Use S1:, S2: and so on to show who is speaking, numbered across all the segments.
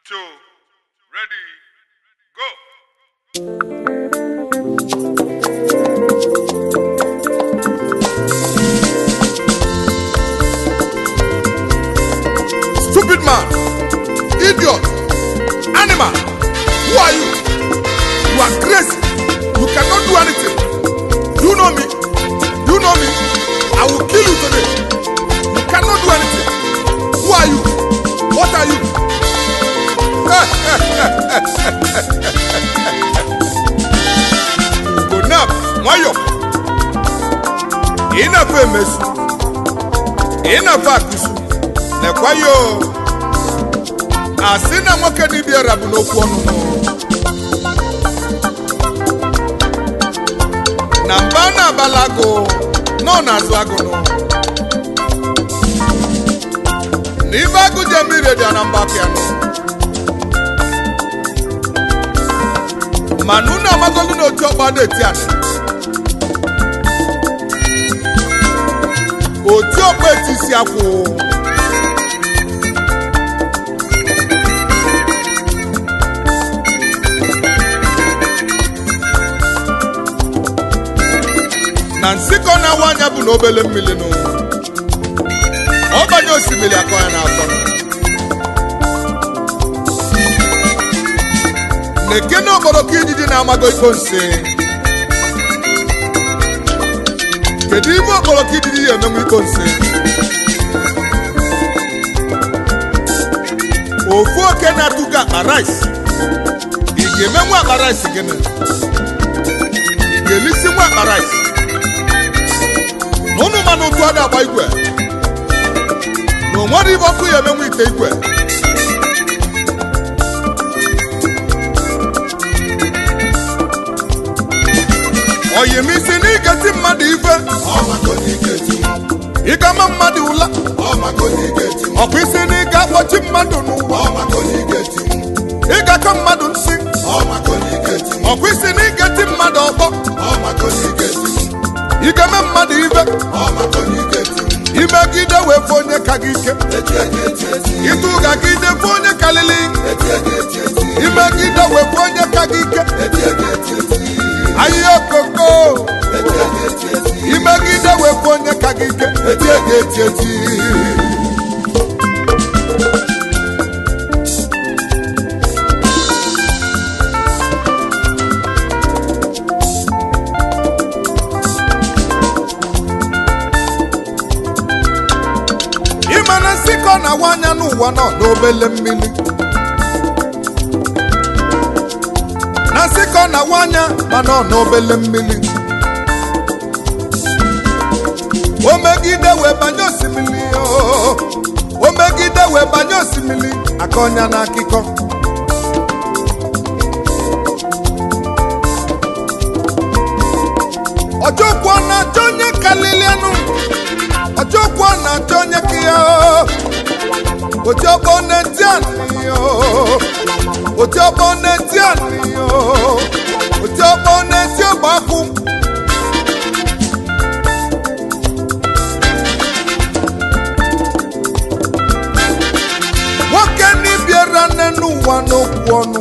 S1: two, ready, go.
S2: Stupid man, idiot, animal, who are you? You are crazy. You cannot do anything. You know me. You know me. I will kill you today. You cannot do anything. Who are you? What are you? Go nap, nwayọ. Ị na-afọ emesu. Ị na-afọ akụsu. Nekwa yo. Asị na nwoke dibịara bụ n'okwu ọnụnụ. na mba na-abala agụ nọ n'azụ agụnụ na ibe agụ je mmiri dị na mba pịanụ mana unu amagolu na otu ọgba na-eti anị otu ọgba eti isi akwụ na nsịkọ na-awa anya bụ na obele mmiri nụ ọ banye osimiri akọ ya n'afọ na-eke na okporoko ijiji na-amago iko nsi kedu ime okporoko ijiji ya emenwe iko nsi ofu oke na-atụgo akpa rice ị ga-emenwu akpa rice gịnị ị ga-elisi nwa akpa rice na ụnụ mana otu a na-agba igwe na onwere ibe ọkụ ya emenwe ite igwe oyimisi na igeti mmadụ ife ịgama mmadụ ụla ọkwa isi na ịga akpọchi mmadụ n'ụwa ịgakọ mmadụ nsị ọkwa isi na igeti mmadụ ọkpọ igeme mmadụ ife imegide wee fụ onye ka gị ike ịtụ gagide fụ onye kalili imegide wee fụ onye ka gị ike ahịhịa okoko imegide wee fụ onye ka gị ike etie gị eti eti ịma na nsịkọ na-awa anya n'ụwa nọ n'obele mmiri na nsịkọ na-awa anya ma nọ n'obele mmiri o megide wee banye osimiri oo. o megide wee banye osimiri aka ọnya na akịkọ ọjọkwu ọ na-achọ onye kalilianụ ọjọkwu ọ na-achọ onye ka ya ojọgbọ na-eti anị ojọgbọ na-eti anị ojọgbọ na-eti ọgbakwu nwoke n'ibiara nne n'ụwa n'okwu ọnụ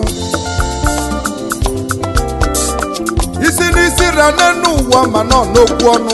S2: isi n'isi ra nne n'ụwa ma nọ n'okwu ọnụ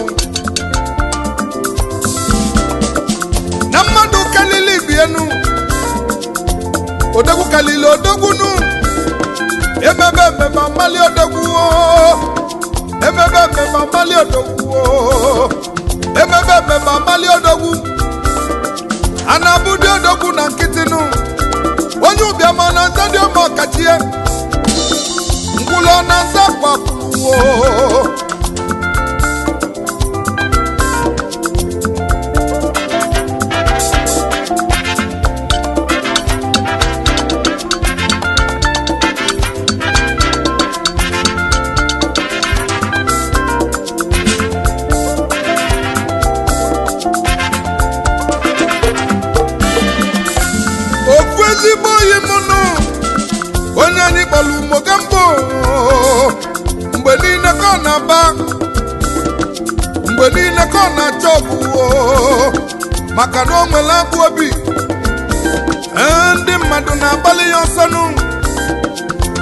S2: na mmadụ kalili bienu odogwu kalili odogwunu emebe mmemme amali odogwu oo. emebe mmemme amali odogwu oo. emebe mmemme amali odogwu a na-abụdị odogwu na nkịtịnụ onye ụbịama na nza dị ọma ọkachie ngwụlọ na nza kpakwuo ofu ezigbo oyi m nụ onye anyị kpọrọ umogambo mgbe niile ka ọ na-aba mgbe niile ka ọ na-achọ ọgwụgwọ maka na o nwere abụ obi Ee, ndị mmadụ na-agbalị ya ọsọ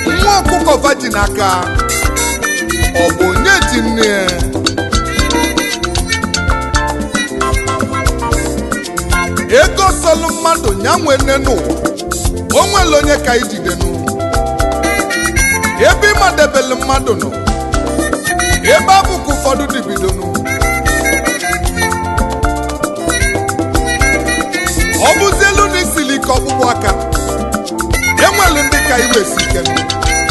S2: nwa ọkụkọ vajin aka ọ bụ onye ji nne ya ego sọlụ mmadụ nya nwe nne n'ụwa o nwere onye ka ijidenu ebe ịmadebele mmadụ nọ ebe abụkụ ụfọdụ dibidonu ọ bụzi elu na isili ike ọkpụkpụ aka enwelu ndị ka iwe si ike nụ.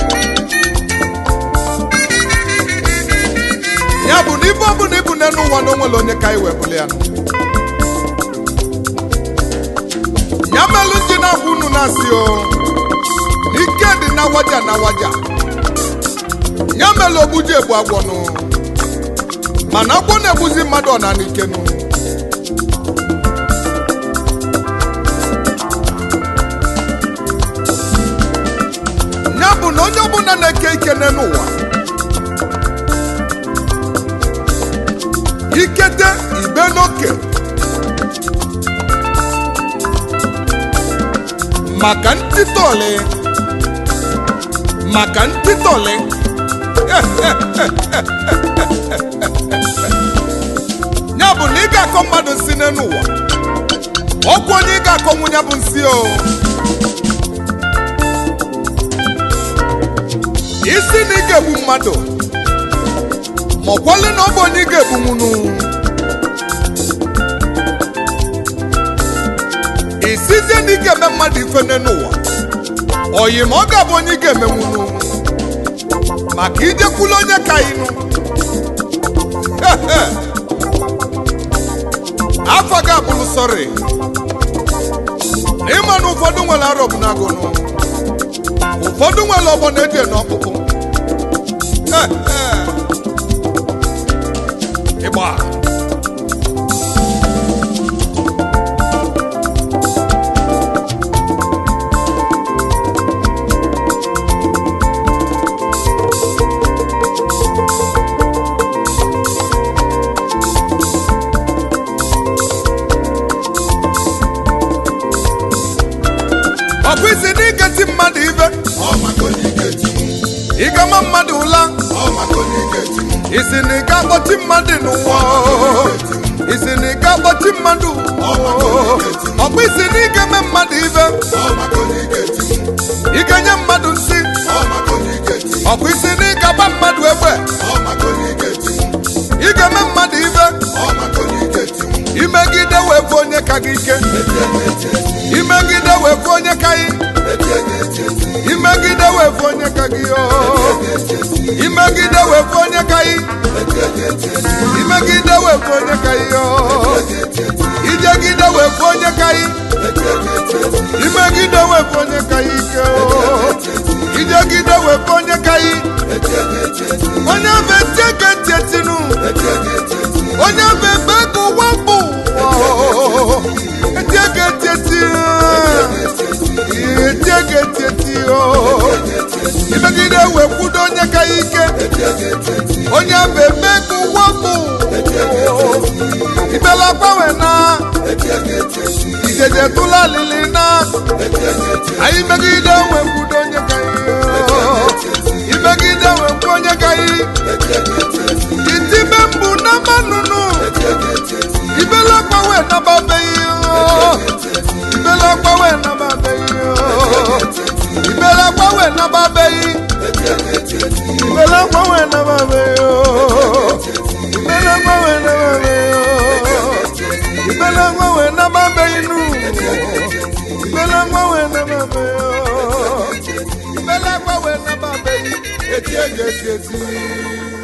S2: ya bụ na ibe ọbụla ibu n'elu ụwa na onwere onye ka iwe bụli ya nụ. ya melụ ji na-agwa unu na-asị o ike dị na waja na waja ya melụ ogbuji egbu agwọnụ mana agwọ na-egbuzi mmadụ ọnana ikenụ ya bụ na onye ọbụla na-eke ike n'ụwa ikete ibe n'oke maka ntịtọlị maka ntịtọlị ya bụ na ị ga-akọ mmadụ nsị n'elu ụwa ọkwa onye ị ga-akọ nwunye bụ nsị o isi na ị ga-egbu mmadụ ma ọkwale na ọ bụ onye ị ga-egbu nwunu isizie na ị ga-eme mmadụ ife n'ụwa oyi ma ọ ga-abụ onye ị ga-eme nwunu maka ijekwula onye ka ịnụ afọ ga abụrụ sọrị na ịma na ụfọdụ nwere arọ bụ n'agụnụ ụfọdụ nwere ọgbọ na-eji n'ọkpụkpụ ịgba ọkwa isi na iketi mmadụ ibe ịgama mmadụ ụla isi na ị ga-akpọchi mmadụ n'ụwa isi na ị ga-akpọchi mmadụ ọkwa isi na ịga-eme mmadụ ibe ịga-enye mmadụ nsị ọkwa isi na ịgaba mmadụ egbe ịga-eme mmadụ ibe imegide wee bụ onye ka gị ike imegide wee bụ onye ka gị imegide wee bụ onye ka gị oo imegide wee bụ onye ka gị imegide wee bụ onye ka gị oo ijegide wee bụ onye ka gị imegide wee bụ onye ka gị ike oo ijegide wee bụ onye ka gị onye bụ etieke ntị etinu onye bụ ebe ka ụwa bụ ụwa etieke ntị eti etieke ntị eti imegide wee kwudo onye ka ya ike onye bụ ebe ka ụwa bụ ibela gbanwe na ijeje tụla alili na anyị megide wee kwudo onye ka ya imegide wee kwu onye ka ya itibe mbụ na mmanụnụ ibela gbanwe na babeghị ibela gbanwe na babeghị ibela gbanwe na babeghị ibela gbanwe na babeghị ibela gbanwe na babeghị ibela gbanwe na babeghị nụ ibela gbanwe na babeghị ibela gbanwe na babeghị eti ege eti eti